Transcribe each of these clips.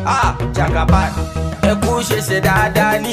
Ah, Jagaban, ẹ kú ṣe ṣe dáadáa ní.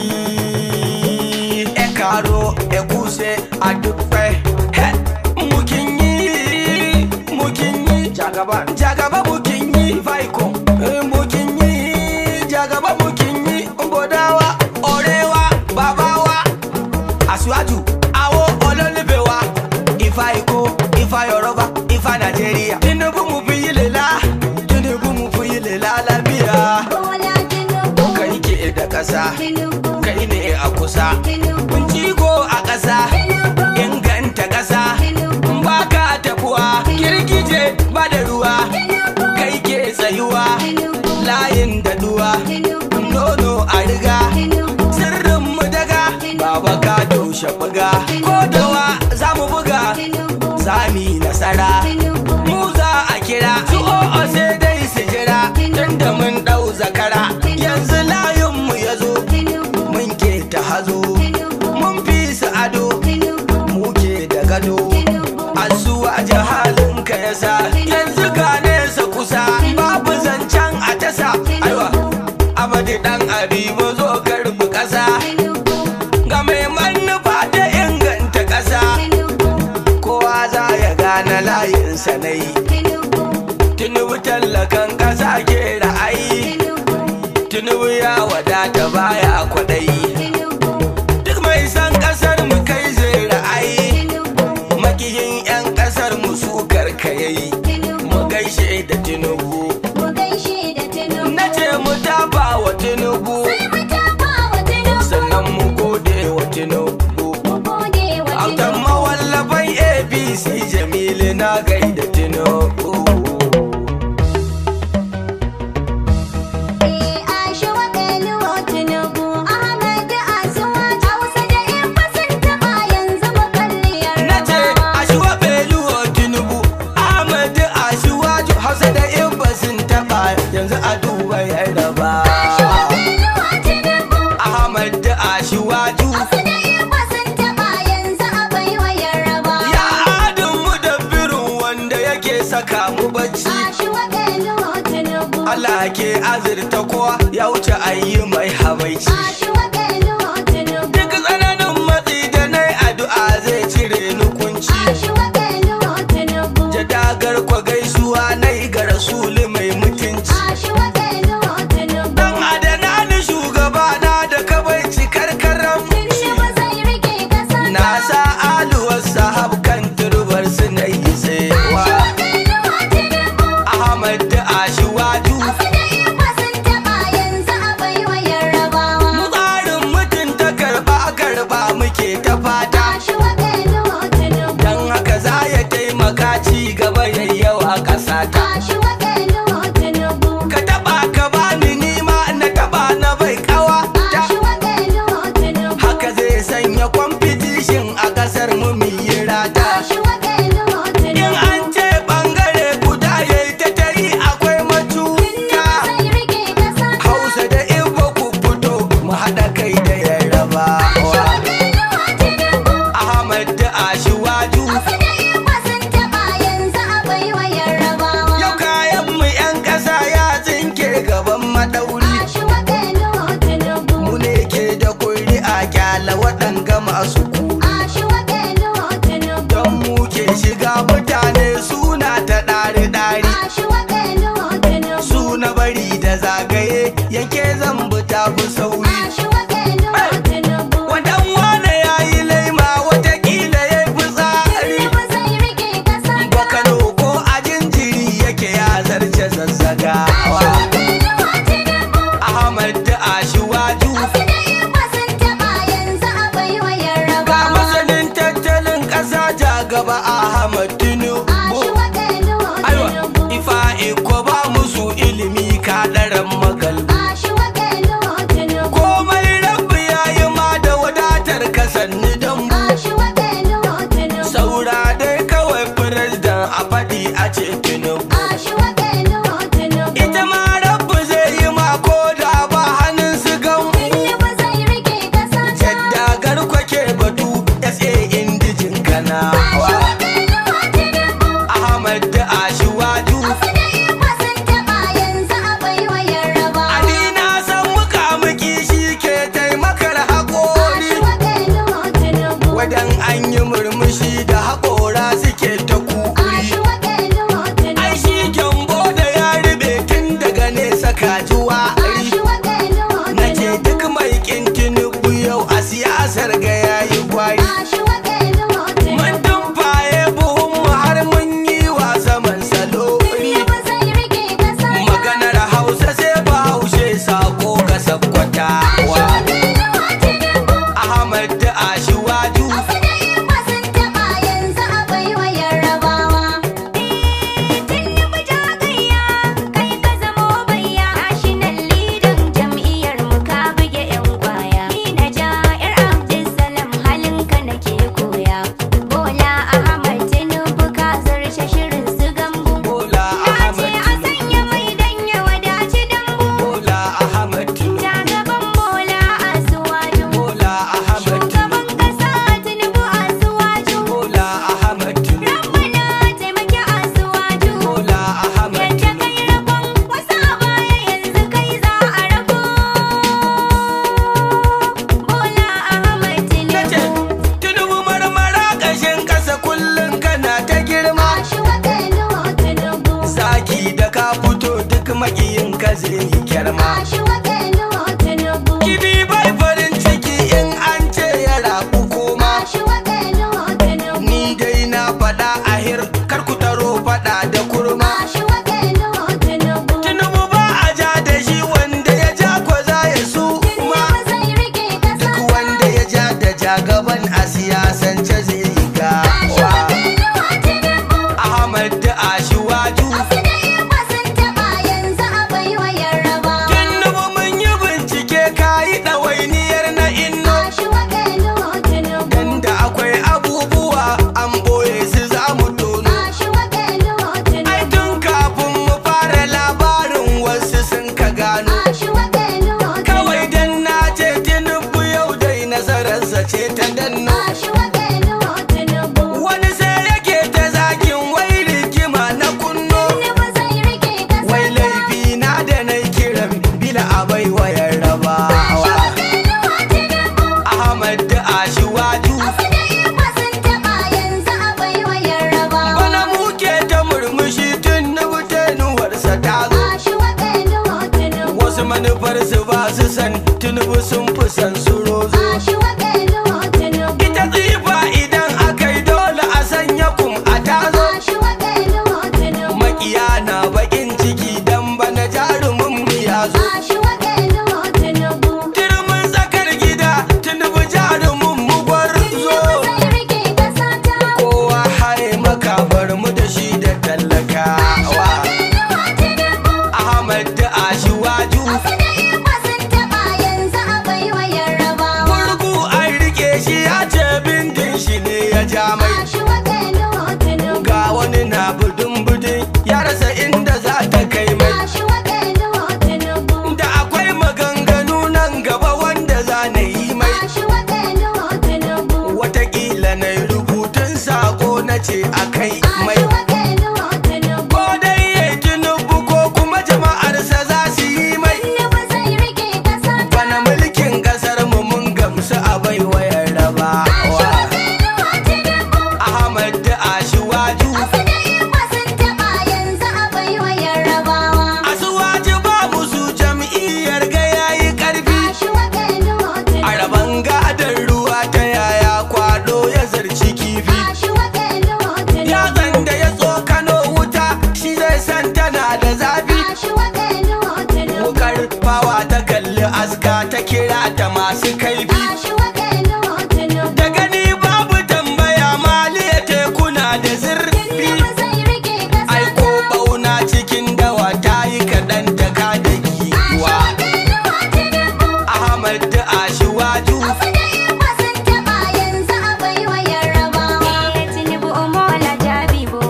Ẹ kàró, ẹ kú ṣe àdúpẹ́. Ẹ mú kí n yí, mú kí n yí. Jagaban, Jagaban mú kí n yí. Faiko, eh, mú kí n yí. Jagaban mú kí n yí. Bọ̀dá wa, ọ̀rẹ́ wa, bàbá wa. Aṣíwájú, àwọn olólùfẹ́ wa. Ifá Èkó, Ifá Yorùbá, Ifá Nàìjíríà. Tinubu mu fi yi lela, Tinubu mu fi yi lela lafiya. Bola Tinubu, Kai ke da ƙasa, Tinubu, kai ne a kusa. Tinubu, Kun cigo a ƙasa, Tinubu, inganta ƙasa. Tinubu, Ba ka tafuwa, girgije ba da ruwa. Kai ke tsayuwa, Tinubu, layin da duwa. Tinubu, Nono a riga, Tinubu, sirrin mu daga. Baba ka daushe buga, ko dawa za mu buga. Tinubu, Sami nasara. Tinubu, mu za a kira su o'o sai dai su jira tunda mun dau zakara yanzu layin mu ya zo Tinubu, mun ke ta hazo mun fi su ado Tinubu, mu ke da gado Tinubu, asuwa jahalin ka yasa yanzu ga nesa kusa babu zancen a tasa aiwa amadi dan abibu zo karbi kasa Tinubu, ga mai manufa da inganta kasa Tinubu, kowa za ya gane layinsa na yi Tinubu, Tinubu tallakan ƙasa ke ra'ayi Tinubu, Tinubu ya wadata baya kwaɗayi Tinubu, Duk mai san ƙasar mu kai zai ra'ayi Tinubu, Makiyin 'yan ƙasar mu su karkayayi Mu gaishe da Tinubu mu gaishe da Tinubu. Na ce mu tafa wa Tinubu Sai mu tafa wa Tinubu, Sannan mu gode wa Tinubu mu gode wa Autan Tinubu. mawallafan ABC Jamilu na gaida Tinubu Eh, Ashawa Beluwa Tinubu, Ahmad Asuwa, Hausa da Igbo sun taɓa yanzu mu kalli Na ce Yarbawa. Ashuwa Beluwa Tinubu Ahmadu Ashuwaju Hausa da Ibba sun taɓa yanzu a duba Yaraba Ashawa Beluwa Tinubu, Ahmadu Ashuwaju Hausa da Igbo sun taɓa yanzu a baiwa Yarbawa. Ya adin mu da birin wanda yake saka mu bacci Ashawa Beluwa Tinubu, Allah ke azurta kowa ya wuce ayi mai habaici Ashawa Beluwa Tinubu, Duk tsananin matsi da nai addu'a zai cire ni kunci Ashawa Beluwa Tinubu, Jadagar kwa gaisuwa nai ga rasuli mai mutunci Ashawa Beluwa Tinubu. Dan adana ni shugaba na da kawai cikar karamci Tinubu zai rike ƙasa Na sa aluwar sahab kan turbar su na yi tsewa Ashawa Beluwa Tinubu, Ahmad da Ashiwaju Hausa da Igbo sun taɓa yanzu a baiwa Yarbawa. Mu tsarin mutunta karba karba muke ta fata Ashawa Beluwa Tinubu, Dan haka za ya taimaka ci gaba yayyawa ƙasata Ashawa Beluwa Tinubu, Ka taba ka bani nima na taba na bai kawa ta Ashawa Beluwa Tinubu, Haka zai sanya competition a ƙasar mu mu yi rata Ashawa Beluwa In Tinubu. an ce bangare guda ya yi ta tari akwai macuta Zai rike ƙasa Hausa da Igbo ku fito mu haɗa kai da yarrabawa Ashawa Beluwa Tinubu, Ahmad da Ashiwaju Hausa da Igbo sun taɓa yanzu a baiwa Yarbawa. Yau kayan mu 'yan ƙasa ya tsinke gaban maɗauri Ashawa Beluwa Tinubu, Mu ne ke da kuri'a kyala waɗanga masu kuri Ashawa Beluwa Tinubu, Don mu ke shiga mutane suna ta ɗari-ɗari Ashawa Beluwa Tinubu, Suna bari da zagaye yanke zambu ta fi sauri Ashawa Beluwa Tinubu. Wadan wane ya yi laima watakila ya fi tsari Tinubu zai rike ƙasa Bakano ko a jinjiri yake ya zarce zazzagawa Ashawa Beluwa Tinubu, Ahmad da Ashiwaju Hausa da Igbo sun taɓa yanzu a baiwa Ga Yarbawa. masanin tattalin ƙasa ja gaba Ahmad Tinubu Ashawa Beluwa Aiwa, Tinubu, ifa iko ba musu ilimi kaɗaran magalbu Ashawa Beluwa Tinubu, Komai rabbi ya yi ma da wadatar kasanni don mu Ashawa Beluwa Tinubu, Saura dai kawai firistan a faɗi a ce Tinubu Ashawa Beluwa Tinubu, makiyin ka zai yi kyarma Ashuwa Benuwa Tinubu. kibi bai farin ciki in an ce ya rabu koma Ashuwa Benuwa Tinubu. ni dai na faɗa ahir kar ku taro faɗa da kurma Ashuwa Benuwa Tinubu. tinubu ba a ja da shi wanda ya ja ko za ya su ma Tinubu zai rike ƙasa duk wanda ya ja da jagaban a siyasance zai yi Ashuwa gawa Benuwa Tinubu. ahmad da ashiwaju Asu da Igbo sun taɓa yanzu a baiwa Yarbawa. tinubu mun yi bincike kayi ɗawainiyar na inno Ashuwa Benuwa Tinubu. dan da akwai abubuwa an ɓoye su za mu tono Ashuwa Benuwa ai Tinubu. tun kafin mu fara labarin wasu sun ka gano Ashuwa Benuwa kawai dan na ce tinubu yau dai nasararsa ce ta danno Ashuwa Benuwa Tinubu. wani sai yake ta zakin wai rigima na kunno Tinubu zai rike ƙasa wai laifi na da na kiran bila abai wayar rabawa Ashuwa Benuwa Tinubu. ahmad da ashiwaju Asu da Igbo sun taɓa yanzu a baiwa Yarbawa. bana muke ta murmushi tun na tenuwarsa ta zo Ashuwa Benuwa Tinubu. wasu manufar su ba su san tunubu sun fi san su rozo Ashuwa Benuwa Tinubu. ita tsifa idan aka yi dole a sanya kum a tazo Ashuwa Benuwa Tinubu. makiya na bakin ciki dan bana jarumin mu ya zo Ashuwa Benuwa Tinubu. turmin tsakar gida tunubu jarumin mu gwarzo Tinubu zai rike ƙasa ta. kowa haye maka bar mu da shi da tallakawa Benuwa Tinubu. ahmad da ashiwaju Asu da Igbo sun taɓa yanzu a baiwa Yarbawa. gurgu an rike shi ya ce bindin shi ne ya ja mai Ashuwa Benuwa Tinubu. ga wani na budin budin ya rasa inda za ta kai mai Ashuwa Benuwa Tinubu. da akwai maganganu nan gaba wanda za na yi mai Ashuwa Benuwa Tinubu. watakila na yi rubutun sako na ce a kai mai Ashuwa Benuwa Tinubu. ko dai ya yi tunubu ko kuma jama'arsa za su yi mai Tinubu zai rike ƙasa ta. bana mulkin kasar mu mun gamsu a baiwa rabawa Ashuwa Benuwa Tinubu. ahmad da ashiwaju Asu da Igbo sun taɓa yanzu a baiwa Yarbawa. asuwaji ba musu jam'iyyar ga yayi karfi Ashuwa Benuwa a Tinubu. raban gadon ruwa ta yaya kwado ya zarci kifi Ashuwa Benuwa Tinubu. yatsan da ya tsokano wuta shi zai san tana da zafi Ashuwa Benuwa Tinubu. wukar fawa ta kalli aska ta kira ta masu kaifi Ashuwa Benuwa Tinubu. da gani babu tambaya maliya tekuna da zurfi Tinubu zai rike ƙasa aiko ta. bauna cikin dawa ta yi kaɗan ta ka da giwa Ashuwa Benuwa Tinubu. ahmad da ashiwaju Asu da Igbo sun taɓa yanzu a baiwa Yarbawa. Tinubu Omola Jabibo.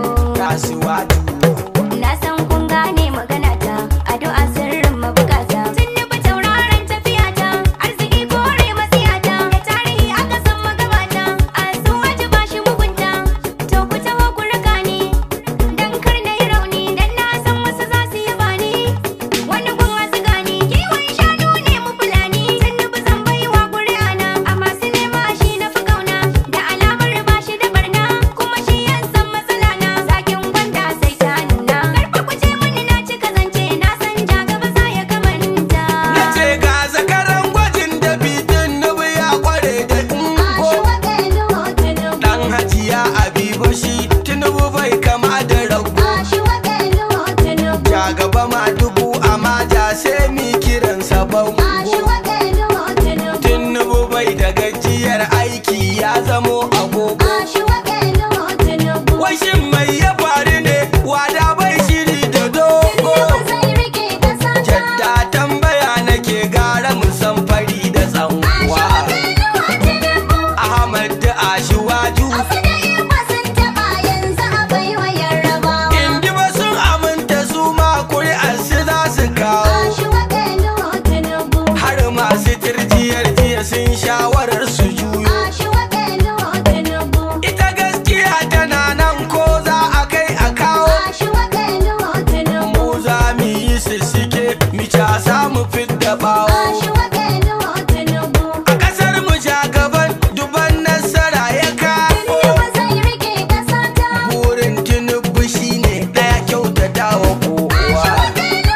kasuwaju Na san kun gane magana ta, addu'a sirrin mabukata. Tinubu tauraron tafiya ta, arziki kore matsiya ta. Da tarihi aka san magabata, a sun waje ba shi mugunta. To ku taho ku raka ni, dan kar na yi rauni, dan na san wasu za su yi bani. Wani gun wasu gani, kiwon shanu ne mu fulani. Tinubu zan baiwa ƙuri'a na, a masu nema shi na fi kauna. Da alamar ba shi da barna, kuma shi ya san matsala na. Zakin gwanda sai ta nuna. Karfa ku ce mani na cika zance, na san ja gaba za ya kamanta. na ce ga zakaran gwajin da bitin nubu ya kware da ungo Ashuwa Benuwa Tinubu. dan hajiya abiba shi tinubu bai kama da rago Ashuwa Benuwa Tinubu. ja gaba ma dubu amma ja sai mi kiransa bango Ashuwa Benuwa Tinubu. tinubu bai da gajiyar aiki ya zamo agogo Ashuwa Benuwa Tinubu. washin mai ya faru ne wada bai shiri da dogo Tinubu zai rike ƙasa ta. jadda tambaya nake gara musan fari da tsanwa Ashuwa Benuwa Tinubu. ahmad da ashiwaju Asu da Igbo sun taɓa yanzu a baiwa Yarbawa. indi ba sun aminta su ma kuri'ar su za su kawo Ashuwa Benuwa Tinubu. har masu tirjiyar jiya sun shawarar su juyo Ashuwa Benuwa Tinubu. ita gaskiya tana nan ko za a kai a kawo Ashuwa Benuwa Tinubu. mu za mu yi sissike mu casa mu fidda bawo Ashuwa Benuwa Tinubu. a kasar mu ja gaban duban nasara ya kawo Tinubu zai rike ƙasa ta. burin tinubu shine daya kyautata wa kowa Ashuwa Benuwa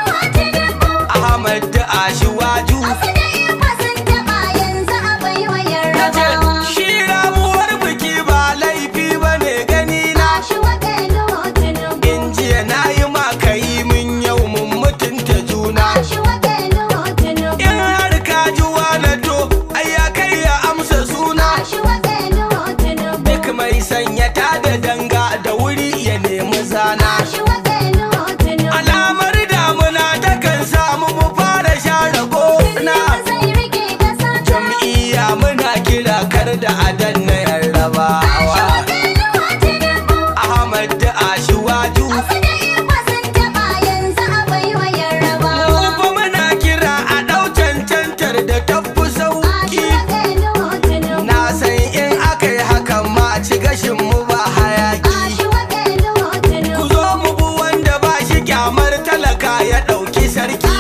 kyamar talaka ya ɗauki sarki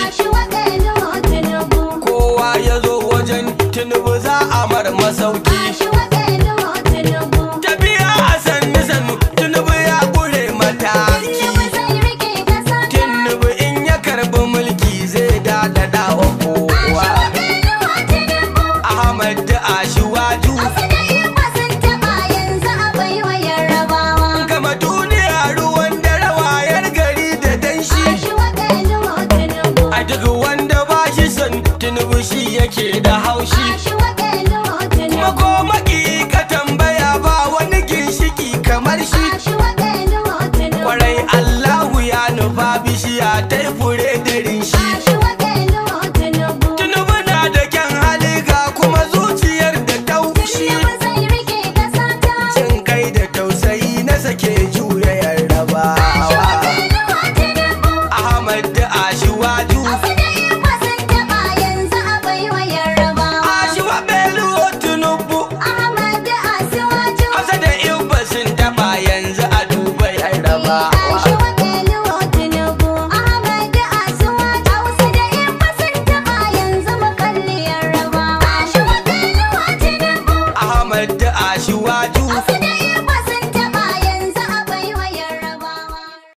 kowa ya zo wajen tinubu za a mar masauki tafiya a sannu sannu tinubu ya ƙure mataki tinubu in ya karbi mulki zai daɗaɗa wa kowa ahmad da ashiwaju gama duniya ruwan dare wayar gari da danshi a duk wanda ba shi son tinubu shi yake da haushi